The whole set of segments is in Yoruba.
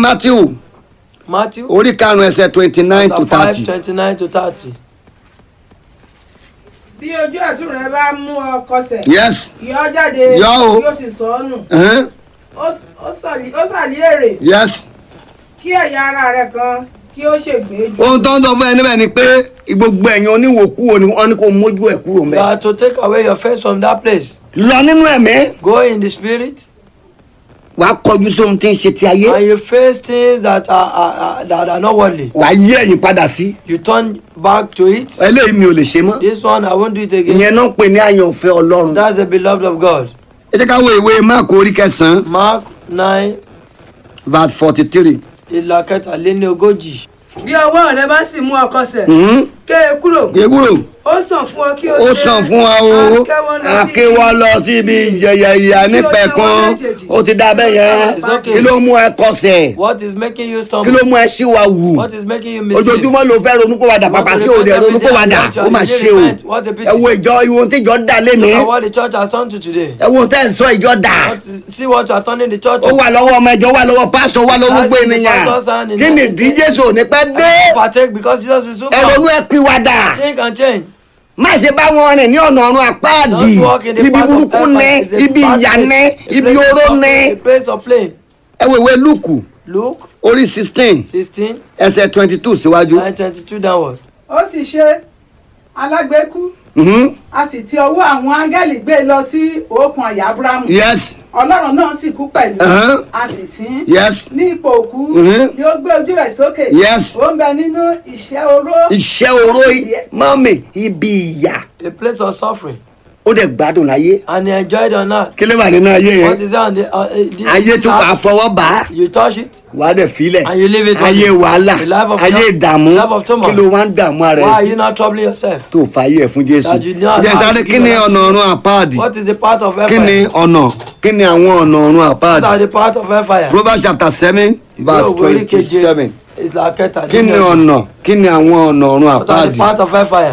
matthew Matthew orí karùn-ún ẹsẹ̀ twenty nine to chapter five thirty. twenty nine to thirty. bí ojú ọ̀tún rẹ bá mú ọ kọsẹ̀ yes yọ ọ́ jáde Yọ o. yóò sì sọ ọ́ nù uh-huh. ó s- ó sàlí ó sàlí èrè yes kí ẹ̀yà ara rẹ kan kí ó ṣègbè jù ohun tó ń sọ fún ẹ níbẹ̀ ni pé gbogbo ẹ̀yin oníwòkúwò ni wọ́n ní kó mójú ẹ̀ kúrò You mẹ́. are to take away your face from that place. lọ nínú ẹ̀mí Go in the spirit wàá kọjú sóhun tí ń ṣe ti ayé and you face things that are, are, are that are not worldly. wàá yí ẹ̀yìn padà sí You turn back to it. eléyìí mi ò lè ṣe mọ́ This one I won't do it again. ìyẹn náà ń pè ní àyànfẹ́ ọlọ́run. That's the beloved of God. ẹ jẹ́ ká wo ìwé máàkù orí kẹsàn-án Mark nine verse forty three. ìlà kẹtàléní ogójì. bí ọwọ́ rẹ bá sì mú ọ kọsẹ̀ ké e kúrò ewúro ó sàn fún ọ kí o ó ṣe sàn fún wa o akẹ́wọ́ lọ sí akéwọ́ lọ síbi ìjẹyẹ ìyá nípẹ̀ kan ó ti dá bẹ́ẹ̀ yẹn It's okay. kí ló mú ẹ kọsẹ̀ What is making you kí stumble? ló mú ẹ síwá wù What is making you mislead? ojoojúmọ́ ló fẹ́ ronúkúwàdà pàpà tí ò lè ronúkúwàdà ó mà ṣe o ẹ wo ìjọ ìwọ̀n tí ìjọ dà lémi Look at what the church has done to today. ẹ wo tẹ́ ẹ̀ ń sọ ìjọ dà What is- see what you are turning the church ó to. wà lọ́wọ́ ọmọ ìjọ wà lọ́wọ́ pásítọ̀ wà lọ́wọ́ gbogbo ènìyàn kí ni ìdí jésù ò ní pẹ́ dé Partake because Jesus will soon ẹ come. ronú ẹ pìwàdà. Change and change. má ṣe bá wọn rìn ní ọ̀nà ọ̀run àpáàdì Don't walk in the ibi path of burúkú ní hellfire. It's a ibi bad ìyà place. ní A ibi place of oró suffering, ní. A place of pain. ẹ wo ìwé lúùkù Luke orí sixteen sixteen ẹsẹ̀ twenty two síwájú. nine twenty two downward. ó sì ṣe alágbèékú Mhm. a sì ti ọwọ́ àwọn áńgẹ́lì gbé e lọ sí òkun àyà abrahamu yes ọlọ́run náà sì kú pẹ̀lú Uh-huh. a sì sín yes ní ipò òkú Mhm. ni ó gbé ojú rẹ̀ sókè Yes. ó ń bẹ nínú ìṣẹ́ oró iṣẹ́ oró i- mọ́mì ibi ìyà A place of suffering. ó dẹ̀ gbádùn láyé And he enjoyed on earth. kí ló wà nínú ayé What yẹn is that on the uh, uh, this ayé tó wàá earth? fọwọ́ bá a You touch it. wàá dẹ̀ filẹ̀ And you leave it ayé on- wàhálà The life of ayé trou- ìdààmú life of turmoil. kí ló wá ń dààmú ara Why ẹ̀ are sí you not troubling yourself? tó fàyè ẹ̀ fún jésù That you know jẹ́ how sáré to kí give ni your life. ọ̀nà ọ̀run àpáàdì What is the part of kí ni hellfire? ọ̀nà kí ni àwọn ọ̀nà ọ̀run What are àpáàdì the part of hellfire? proverbs chapter seven verse Yóò wọlé twenty keje. seven It's like kẹta. kí ni ọ̀nà kí ni àwọn ọ̀nà ọ̀run What are the àpáàdì part of hellfire?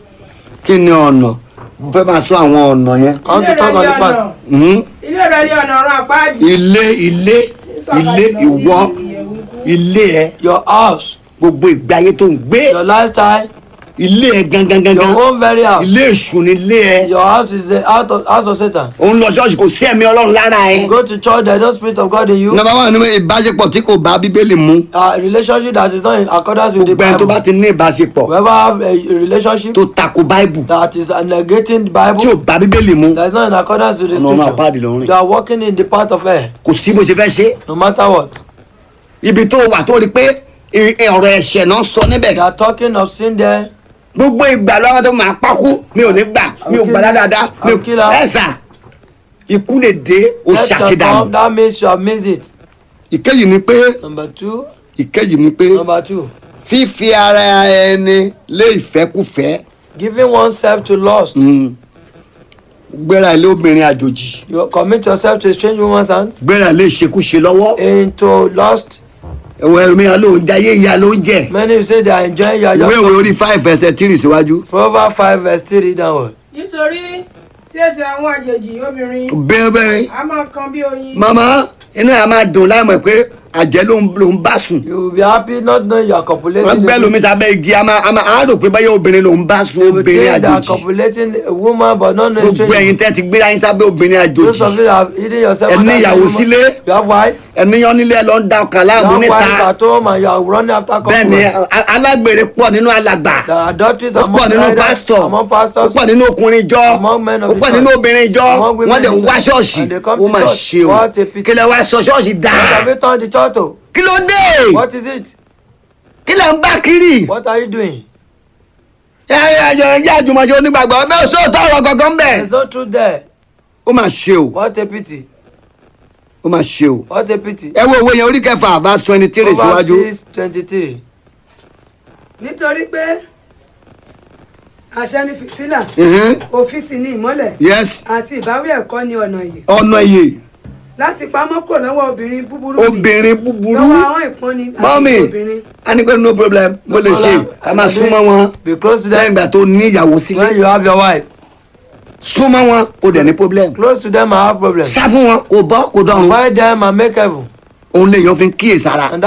kí ni ọ̀nà mo fẹ́ máa sọ àwọn ọ̀nà yẹn I want ilé to talk rẹ̀ on ní the ọ̀nà part. Mhm. ilé rẹ̀ ní ọ̀nà ọ̀run àpáàdì ilé ilé ilé ìwọ ilé ẹ Your house, gbogbo ìgbé ayé tó ń gbé your lifestyle, ilé ẹ gangan gangan your own very house. ilé èṣù ni ilé ẹ Your house is the house of, house of Satan. òun lọ ṣọ́ọ̀ṣì kò sí ẹ̀mí ọlọ́run lára ẹ. You go to church, there is no spirit of God in you. nọ́mbà wà nínú ìbáṣepọ̀ tí kò bá bíbélì mu A relationship that is not in accordance with the gbogbo ẹni tó bá Bible. ti ní ìbáṣepọ̀ Whoever have a relationship tó tako báìbù that is negating the tí ò Bible, bá bíbélì mu that is not in accordance with the ọ̀nà ọ̀run àpáàdì ló ń scripture, rìn you are walking in the path of air, kò sí bó ṣe fẹ́ ṣe no matter what. ibi tó wà tó rí pé i- i- ọ̀rọ̀ ẹ̀ṣẹ̀ náà sọ níbẹ̀ They are talking of sin there. gbogbo ìgbà lọ́wọ́ tó máa pákú mi ò ní gbà mi ò gbà dáadáa mi ò Àkílà. ẹ̀sà ikú lè dé o Let your ṣàṣedànù come, that means you have missed it. ìkejì ni pé Number two. ìkejì ni pé Number two. fífi ara ẹni lé ìfẹ́kùfẹ́ Giving oneself to lust. mm, gbéra ilé obìnrin àjòjì You commit yourself to a strange woman's hand gbéra ilé ìṣekúṣe lọ́wọ́ into lust. ẹ̀wọ̀n ẹ̀rọmíyàn ló ń jayé ìyá ló ń jẹ Many will say they are enjoying your ìwé ìwé just orí five ẹsẹ̀ tírì síwájú Proverbs 5 verse 3 downward. nítorí sí èsì àwọn àjèjì obìnrin bẹ́ẹ̀ bẹ́ẹ̀ a máa kan bí oyin màmá inú ẹ̀ á máa dùn láìmọ̀ pé àjẹ́ ló ń ló ń bá sùn You will be happy not knowing you are copulating. wọ́n gbẹ́ lómi sábẹ́ igi a máa a máa á rò pé báyọ̀ obìnrin ló ń bá sùn You will obìnrin think they are àjòjì copulating a woman but not knowing gbogbo ẹ̀yin strange. tẹ́ ti gbéra yín sábẹ́ obìnrin Those of àjòjì you that have hidden yourself. Ẹ ní under ìyàwó the woman. sílé. You have wife. ẹ̀níyàn nílé ẹ̀ lọ ń da ọkàn You láàmú have níta wife at home and you are running after bẹ́ẹ̀ ni couple. a- alágbèrè pọ̀ nínú alàgbà There are adulteries ó pọ̀ among nínú brethren, pásítọ̀ among ó pastors. pọ̀ nínú ọkùnrin ìjọ Among men of ó the pọ̀ church. nínú obìnrin ìjọ Among women wọ́n dẹ̀ in ń the wá church. ṣọ́ọ̀ṣì And they come ó to mà church. ṣe o What a pity. kí lẹ wá sọ ṣọ́ọ̀ṣì dá What have you turned the church to? kí ló dé What is it? kí lẹ ń bá kiri What are you doing? ẹjọ ẹjẹ àjùmọ̀ṣe onígbàgbọ́ bẹ́ẹ̀ sóòótọ́ ọ̀rọ̀ gangan bẹ́ẹ̀ There's no truth there. ó mà ṣe o What a pity. ó mà ṣe o What a pity. ẹ wo òwe yẹn orí kẹfà verse twenty three Proverbs síwájú 6 23. nítorí pé àṣẹ ni fìtílà Mhm. òfin sì ni ìmọ́lẹ̀ yes àti ìbáwí ẹ̀kọ́ ni ọ̀nà ìyè ọ̀nà iye láti pamọ́ kò lọ́wọ́ obìnrin búburú ni obìnrin búburú lọ́wọ́ àwọn ìpọ́nni mọ́mì àti obìnrin a ní pé no problem mo lè ṣe ká máa súnmọ́ wọn Be close to lẹ́yìn them ìgbà tó ní ìyàwó sílé when you have your wife. súnmọ́ wọn kò dẹ̀ ní problem Close to them and have problems. sá fún wọn kò bọ́ kò dọ̀rùn Avoid them and make heaven. òun lèèyàn fi ń kíyèsára And